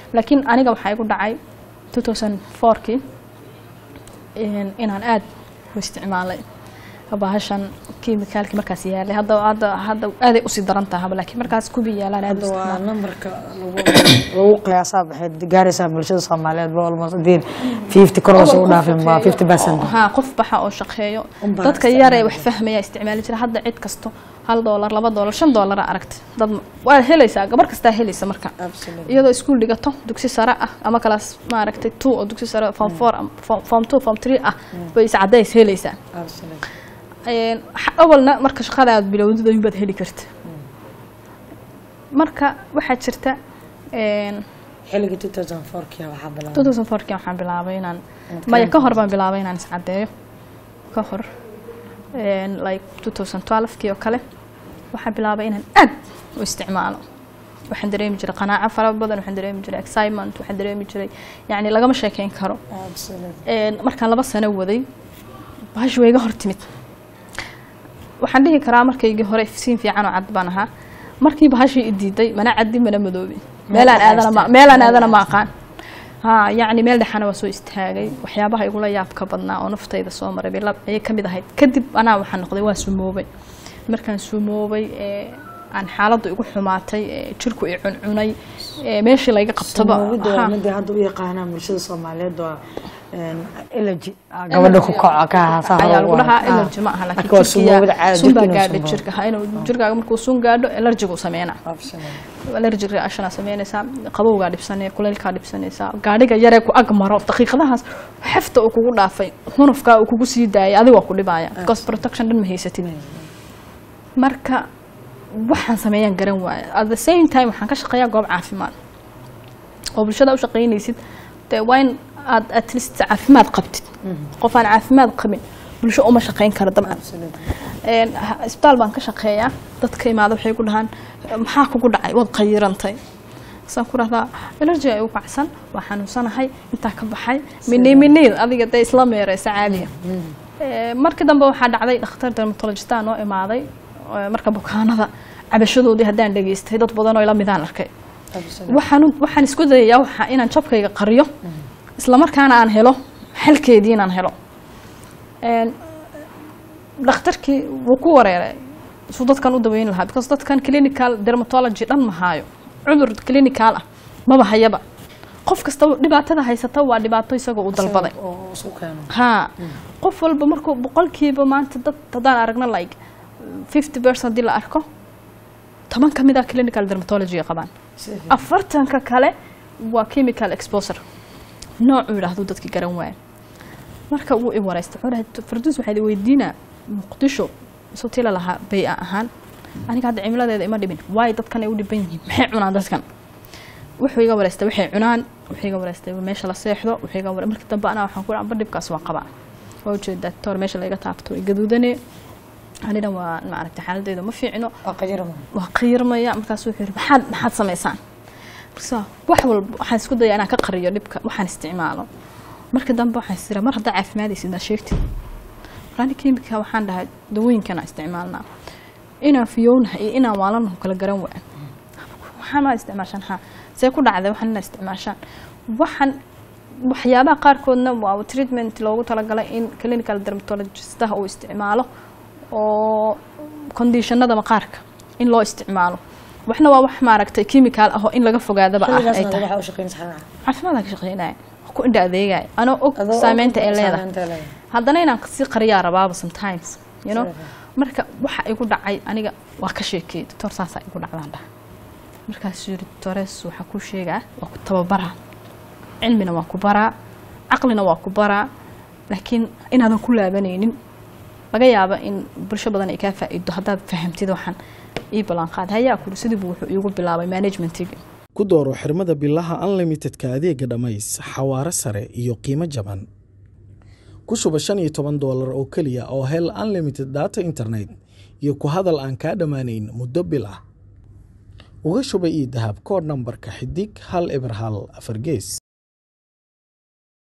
laakiin aniga waxaa igu dhacay 2004kii inaan aad u isticmaalay bahashan kiimikaalkii markaas yaalay hadda hadda hadda aaday usii daran tahaba laakiin markaas kubi yaalaan aad u hadda waa isticmaalay nambarka lagu lagu qiyaasaa baxay gaaraysaa bulshada soomaaliyeed ba almost hadii fifty kor hoose u dhaafin waa fifty percent haa qof baxa oo shaqeeyo Unbaa dadka yar ee wax fahmaya isticmaali jira hadda cid kasto hal doolar laba doolar shan doolara aragtay dad waa helaysaa gabar kastaa helaysa marka Absolutely. iyadoo iskuul dhigato dugsi sare ah ama kalaas maaragtay two oo dugsi sare form four am- form- form two form three ah bay is cadays helaysaa Absolutely. Een, xa- awalna marka shaqada aad bilowdid ayuunbaad heli karta marka waxaa jirta een, xilligii 2004 -kii waxaa bilaabay 2004 waxaan bilaabay inaan maya ka hor baan bilaabay inaan iscadeeyo ka hor een, like 2012kii oo kale waxaan bilaabay inaan aad u isticmaalo waxaan dareemi jiray qanaaco fara badan waxaan dareemi jiray excitement waxaan dareemi jiray yacni lagama sheekeyn karo Absolutely. Een, markaan laba sano waday bahash way iga hor timid waxaan dhihi karaa markaygii hore siin fiican oo cad baan ahaa markii bahashii i diiday mana caddi mana madoobi meelaan aadana ma meelaan aadana ma aqaan ha yacni meel dhexana waa soo istaagay waxyaabaha igula yaabka badnaa oo naftayda soo maray bay lab- ayay ka mid ahayd kadib anaa waxaan noqday waa sumoobay markaan sumoobay ee aan xaaladdu igu xumaatay ee jirku i cuncunay ee meeshii layga qabtaba Sumoogida waa ha. midii hadda u yaqaanaan bulshada soomaaliyeed waa elegy gabadha ku kaco ka haasaa ayaa lagu dhahaa allergy ma aha laakiin waa sumoogida jirkiya caadi sun baa jirka inuu gaadha sumoobo. jirka ha inuu jirkaaga markuu sun gaadho allergigu sameynaa Absolutely. allergic reactiona sameynaysaa qabowgaa dhibsanaya kuleylkaa dhibsanaysaa gaadhiga yaree ku ag maro daqiiqadahaas xefta uu kugu dhaafay hunufkaa uu kugu sii daayay adigoo ku dhibaya because protection dhan ma haysatid marka waxaan sameeyaan garan waaya at the same time waxaan ka shaqeeyaa goob caafimaad oo bulshada u shaqaynaysid dee waa in aad at least caafimaad qabtid qof aan caafimaad qabin bulsho uma shaqayn karo dabcan Absolutely. Een, ha- isbitaal baan ka shaqeeyaa dadka imaada waxay ku dhahaan maxaa kugu dhacay waad qayirantay saan ku dhahdaa allergy ay u kacsan waa xanuunsanahay intaa ka baxay minii miniid adiga dee isla meereysa caadiga Ee, markii dambe waxaa dhacday dhakhtar dermatologista noo imaaday ee, marka bukaanada cabashadoodii haddaan dhageystay dad badan oo ila midaan arkay Absolutely. waxaan waxaan isku dayayaa waxa inaan jabkayga qariyo isla markaana aan helo xalkeedii inaan helo Een, dhakhtarkii wuu ku wareeray suu dadkan u daweyn lahaa because dadkan clinical dermatology dhan ma haayo cudur clinical ah maba hayaba qof kasta dhibaatada haysata waa dhibaato isagoo u dalbaday oo isku keeno haa qof walba markuu boqolkiiba maanta dad haddaan aragno like fifty percent haddii la arko toban ka mid ah clinical dermatology qabaan Si fiican. afartanka kale waa chemical exposure noocuu yidhaahdu dadki garan waaya marka wuu i wareystay wuxuu dhahay farduus waxaad i weydiinaa muqdisho sotila lahaa bay-a ahaan aniga hadda cimiladeeda ima dhibin waayo dadkan ay u dhiban yihiin maxay cunaan dadkan wuxuu iga wareystay waxay cunaan wuxuu iga wareystay meesha la seexdo wuxuu iga ware markii dambe anaa waxaan ku amba dhibkaas waa qabaa waa ujeedaa doctor meesha laga taabto way gaduudane anina waa maaragtay xaaladdeeda ma fiicno waa qajirma waa qiirmaya markaasuu wuxuu yidhi maxaad maxaad samaysaan markaasa wax walba waxaan isku dayaa inaan ka qariyo dhibka waxaan isticmaalo marka dambe waxaan isira mar haddaa caafimaadaysid aa sheegtid marani kimika waxaan dhahay dawooyinkan aan isticmaalnaa inaan fiyownahay iyo inaan waalanahu kala garan waa waxaan maa isticmaashaan ha see ku dhacday waxaan inaa isticmaashaan waxaan waxyaabaha qaarkoodna waa treatment loogu talagalay in clinical dermatologistaha uu isticmaalo oo conditionada maqaarka in loo isticmaalo waxna waa wax maaragtay chemical ah oo in laga fogaadaba ah ay xilligaasna tahay waxa u shaqeynaysa xanaca caafimaadaan ka shaqeynaya wax ku indha adeegaya anoo og saameynta ay leedahay saameynta ay leedahay. haddana inaan sii qariyaa rabaaba sometimes you know Sure. marka waxa igu dhacay aniga waa ka sheekay doctor saasaa igu dhacdaan dhaha markaasuu yiri doctores waxaa kuu sheegaa waa ku tababaraa cilmina waa ku baraa caqlina waa ku baraa laakiin inaadan ku laabanaynin laga yaaba in bulsho badan ay kaa faa'iido haddaad fahamtid waxaan ii ballanqaad hayaa kuri sidii buu wuxuu iigu bilaabay managementiga ku dooro xirmada bilaha unlimitedka adeega dhammays xawaare sare iyo qiimo jaban ku shuba shan iyo toban doolar oo keliya oo hel unlimited data internet iyo ku hadal aan kaa dhammaanayn muddo bil ah uga shuba ii dahab koodh nambarka xidig hal eber hal afar gees